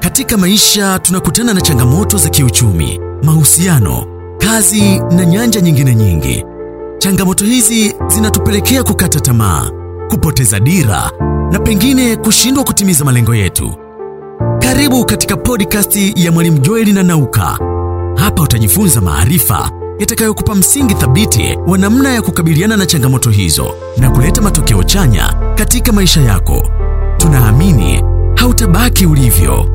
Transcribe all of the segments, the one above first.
Katika maisha tunakutana na changamoto za kiuchumi, mahusiano, kazi na nyanja nyingine nyingi. Changamoto hizi zinatupelekea kukata tamaa, kupoteza dira na pengine kushindwa kutimiza malengo yetu. Karibu katika podcast ya Mwalimu Joeli na Nauka. Hapa utajifunza maarifa yatakayokupa msingi thabiti wa namna ya kukabiliana na changamoto hizo na kuleta matokeo chanya katika maisha yako. Tunaamini hautabaki ulivyo.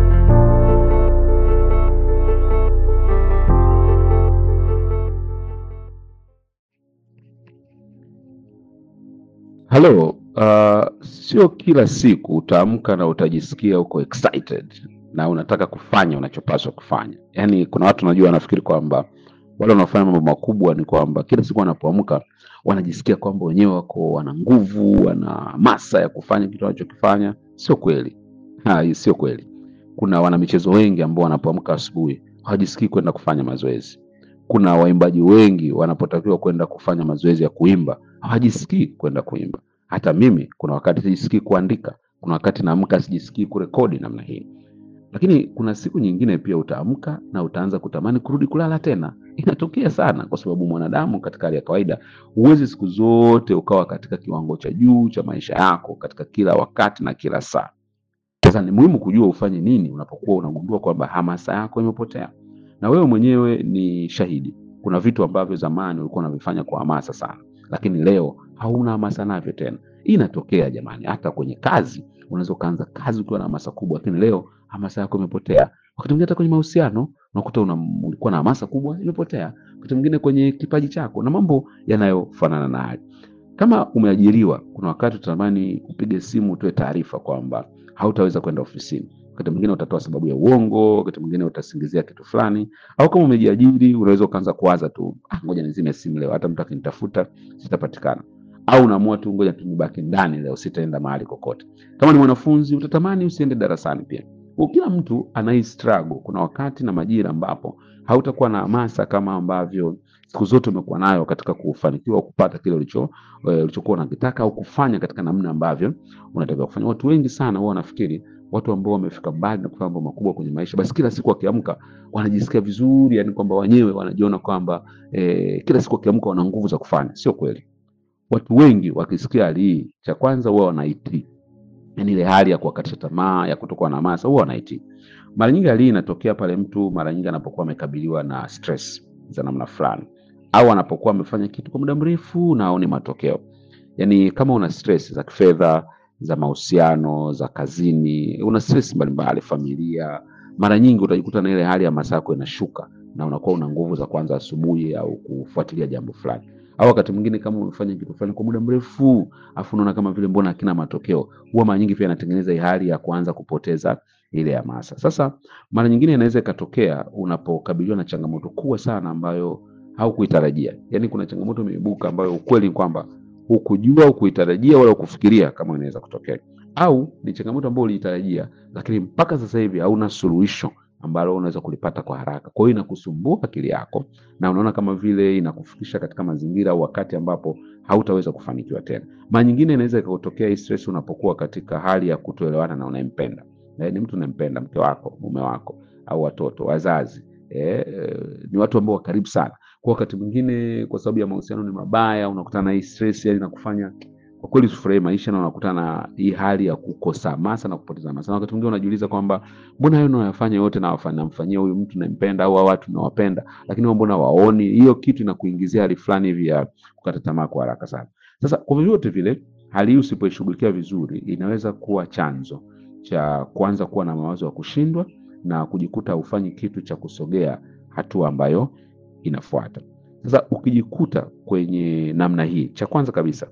Halo, uh, sio kila siku utaamka na utajisikia uko excited na unataka kufanya unachopaswa kufanya. Yaani kuna watu najua wanafikiri kwamba wale wanaofanya mambo makubwa ni kwamba kila siku wanapoamka wanajisikia kwamba wenyewe wako wana nguvu, wana masa ya kufanya kitu wanachokifanya. Sio kweli. Ha, sio kweli. Kuna wanamichezo wengi ambao wanapoamka asubuhi hawajisikii kwenda kufanya mazoezi. Kuna waimbaji wengi wanapotakiwa kwenda kufanya mazoezi ya kuimba hawajisikii kwenda kuimba. Hata mimi kuna wakati sijisikii kuandika, kuna wakati naamka sijisikii kurekodi namna hii. Lakini kuna siku nyingine pia utaamka na utaanza kutamani kurudi kulala tena. Inatokea sana, kwa sababu mwanadamu katika hali ya kawaida huwezi siku zote ukawa katika kiwango cha juu cha maisha yako katika kila wakati na kila saa. Sasa ni muhimu kujua ufanye nini unapokuwa unagundua kwamba hamasa yako imepotea, na wewe mwenyewe ni shahidi. Kuna vitu ambavyo zamani ulikuwa unavifanya kwa hamasa sana, lakini leo hauna hamasa navyo tena. Hii inatokea jamani, hata kwenye kazi. Unaweza ukaanza kazi ukiwa na hamasa kubwa, lakini leo hamasa yako imepotea. Wakati mwingine hata kwenye mahusiano unakuta una, ulikuwa na hamasa kubwa imepotea. Wakati mwingine kwenye kipaji chako na mambo yanayofanana na hayo. Kama umeajiriwa, kuna wakati utatamani upige simu utoe taarifa kwamba hautaweza kwenda ofisini. Wakati mwingine utatoa sababu ya uongo, wakati mwingine utasingizia kitu fulani, au kama umejiajiri unaweza ukaanza kuwaza tu, ah, ngoja nizime simu leo, hata mtu akinitafuta sitapatikana. Au unaamua tu, ngoja tu nibaki ndani leo, sitaenda mahali kokote. Kama ni mwanafunzi, utatamani usiende darasani pia. Kwa kila mtu ana hii struggle. Kuna wakati na majira ambapo hautakuwa na hamasa kama ambavyo siku zote umekuwa nayo katika kufanikiwa kupata kile ulicho eh, ulichokuwa unakitaka au kufanya katika namna ambavyo unatakiwa kufanya. Watu wengi sana huwa wanafikiri watu ambao wamefika mbali na kufanya mambo makubwa kwenye maisha, basi kila siku wakiamka wanajisikia vizuri, yani kwamba wenyewe wanajiona kwamba eh, kila siku wakiamka wana nguvu za kufanya. Sio kweli. Watu wengi wakisikia hali hii, cha kwanza huwa wanaitii, yani ile hali ya kuwakatisha tamaa, ya kutokuwa na hamasa, huwa wanaitii. Mara nyingi hali hii inatokea pale mtu mara nyingi anapokuwa amekabiliwa na stress za namna fulani, au anapokuwa amefanya kitu kwa muda mrefu na aone matokeo. Yani kama una stress za kifedha, za mahusiano, za kazini, una stress mbalimbali, familia, mara nyingi utajikuta na ile hali ya hamasa yako inashuka na unakuwa una nguvu za kuanza asubuhi au kufuatilia jambo fulani. Au wakati mwingine kama umefanya kitu fulani kwa muda mrefu, afu unaona kama vile mbona hakina matokeo, huwa mara nyingi pia inatengeneza hii hali ya kuanza kupoteza ile hamasa. Sasa mara nyingine inaweza ikatokea unapokabiliwa na changamoto kubwa sana ambayo haukuitarajia. Yaani kuna changamoto imeibuka ambayo ukweli ni kwamba hukujua, hukuitarajia wala hukufikiria kama inaweza kutokea, au ni changamoto ambayo uliitarajia, lakini mpaka sasa hivi hauna suluhisho ambalo unaweza kulipata kwa haraka. Kwa hiyo inakusumbua akili yako na unaona kama vile inakufikisha katika mazingira au wakati ambapo hautaweza kufanikiwa tena. Mara nyingine inaweza ikatokea hii stress unapokuwa katika hali ya kutoelewana na unayempenda. Eh, ni mtu unayempenda, mke wako, mume wako au watoto, wazazi. Eh, ni watu ambao wa karibu sana. Kwa wakati mwingine kwa sababu ya mahusiano ni mabaya, unakutana na hii stress yani inakufanya kwa kweli usifurahie maisha na unakutana na hii hali ya kukosa hamasa na kupoteza hamasa. Na wakati mwingine unajiuliza kwamba mbona hayo nayafanya yote nawafanya namfanyia huyu mtu nampenda au hao watu nawapenda, lakini wao mbona waoni? Hiyo kitu inakuingizia hali fulani hivi ya kukata tamaa kwa haraka sana. Sasa kwa vyovyote vile, hali hii usipoishughulikia vizuri, inaweza kuwa chanzo cha kuanza kuwa na mawazo ya kushindwa na kujikuta hufanyi kitu cha kusogea hatua ambayo inafuata. Sasa ukijikuta kwenye namna hii, cha kwanza kabisa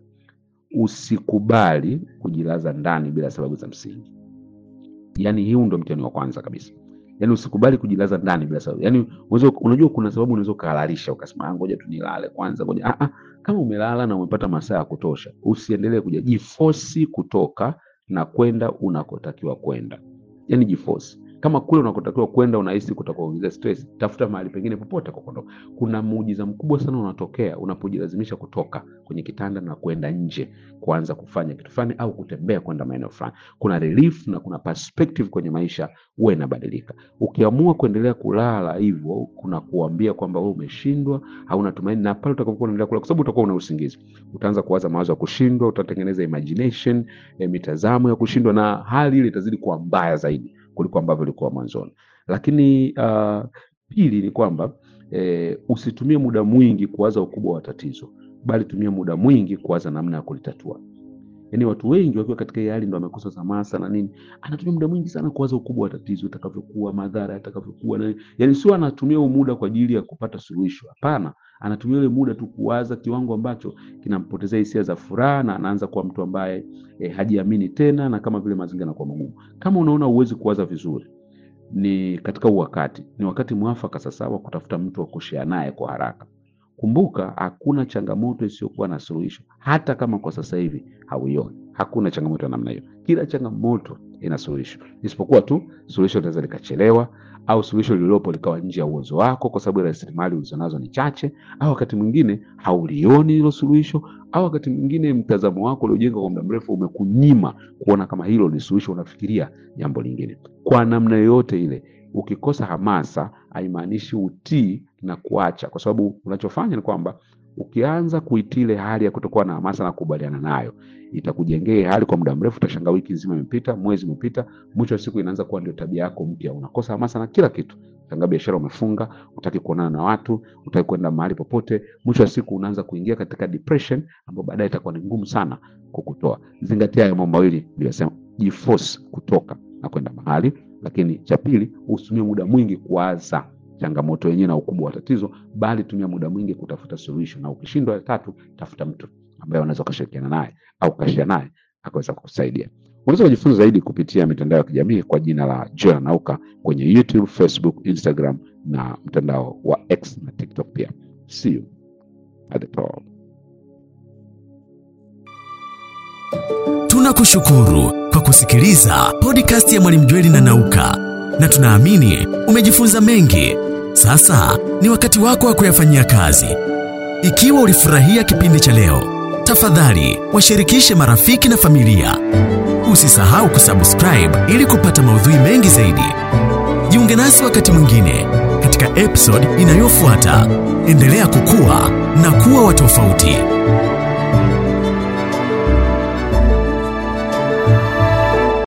usikubali kujilaza ndani bila sababu za msingi. Yaani hiu ndo mtihani wa kwanza kabisa. Yaani usikubali kujilaza ndani bila sababu. Yaani unaweza unajua kuna sababu unaweza ukahalalisha ukasema "Ah, ngoja tu nilale kwanza ngoja. Ah, ah, kama umelala na umepata masaa ya kutosha, usiendelee kuja jifosi kutoka na kwenda unakotakiwa kwenda. Yaani jifosi. kama kule unakotakiwa kwenda unahisi kutakuongezea stress, tafuta mahali pengine popote kwa kuondoka. Kuna muujiza mkubwa sana unatokea unapojilazimisha kutoka kwenye kitanda na kwenda nje kuanza kufanya kitu fulani au kutembea kwenda maeneo fulani. Kuna relief na kuna perspective kwenye maisha huwa inabadilika. Ukiamua kuendelea kulala hivyo, kuna kuambia kwamba wewe umeshindwa, hauna tumaini, na pale utakapokuwa unaendelea kulala, kwa sababu utakuwa una usingizi, utaanza kuwaza mawazo ya kushindwa, utatengeneza imagination, eh, mitazamo ya kushindwa, na hali ile itazidi kuwa mbaya zaidi kuliko ambavyo ilikuwa mwanzoni. Lakini uh, pili ni kwamba eh, usitumie muda mwingi kuwaza ukubwa wa tatizo, bali tumia muda mwingi kuwaza namna ya kulitatua. Yaani watu wengi wakiwa katika hii hali ndo wamekosa hamasa na nini, anatumia muda mwingi sana kuwaza ukubwa wa tatizo utakavyokuwa, madhara yatakavyokuwa, na yani sio anatumia huo muda kwa ajili ya kupata suluhisho. Hapana, anatumia ule muda tu kuwaza kiwango ambacho kinampotezea hisia za furaha, na anaanza kuwa mtu ambaye eh, hajiamini tena, na kama vile mazingira yanakuwa magumu. Kama unaona huwezi kuwaza vizuri, ni katika huu wakati, ni wakati mwafaka sasa wa kutafuta mtu wa kushare naye kwa haraka. Kumbuka, hakuna changamoto isiyokuwa na suluhisho, hata kama kwa sasa hivi hauioni. Hakuna changamoto ya namna hiyo. Kila changamoto ina suluhisho, isipokuwa tu suluhisho linaweza likachelewa, au suluhisho lililopo likawa nje ya uwezo wako, kwa sababu rasilimali ulizonazo ni chache, au wakati mwingine haulioni hilo suluhisho, au wakati mwingine mtazamo wako uliojenga kwa muda mrefu umekunyima kuona kama hilo ni suluhisho, unafikiria jambo lingine. Kwa namna yoyote ile, ukikosa hamasa haimaanishi utii na kuacha, kwa sababu unachofanya ni kwamba ukianza kuitii ile hali ya kutokuwa na hamasa na kukubaliana nayo, itakujengea hali kwa muda mrefu. Utashangaa wiki nzima imepita, mwezi umepita, mwisho wa siku inaanza kuwa ndio tabia yako mpya. Unakosa hamasa na kila kitu, shangaa biashara umefunga, utaki kuonana na watu, utaki kwenda mahali popote. Mwisho wa siku unaanza kuingia katika depression, ambayo baadaye itakuwa ni ngumu sana kukutoa. Zingatia hayo mambo mawili niliyosema, jiforce kutoka na kwenda mahali, lakini cha pili, usitumie muda mwingi kuwaza changamoto yenyewe na ukubwa wa tatizo, bali tumia muda mwingi kutafuta solution, na ukishindwa, tatu, tafuta mtu ambaye unaweza ukashirikiana naye au ukashia naye akaweza kukusaidia. Unaweza kujifunza zaidi kupitia mitandao ya kijamii kwa jina la Joel Nauka kwenye YouTube, Facebook, Instagram na mtandao wa X na TikTok pia. See you at the top. Tunakushukuru kwa kusikiliza podcast ya Mwalimu Jweli na Nauka, na tunaamini umejifunza mengi. Sasa ni wakati wako wa kuyafanyia kazi. Ikiwa ulifurahia kipindi cha leo, tafadhali washirikishe marafiki na familia. Usisahau kusubscribe ili kupata maudhui mengi zaidi. Jiunge nasi wakati mwingine katika episode inayofuata. Endelea kukua na kuwa wa tofauti.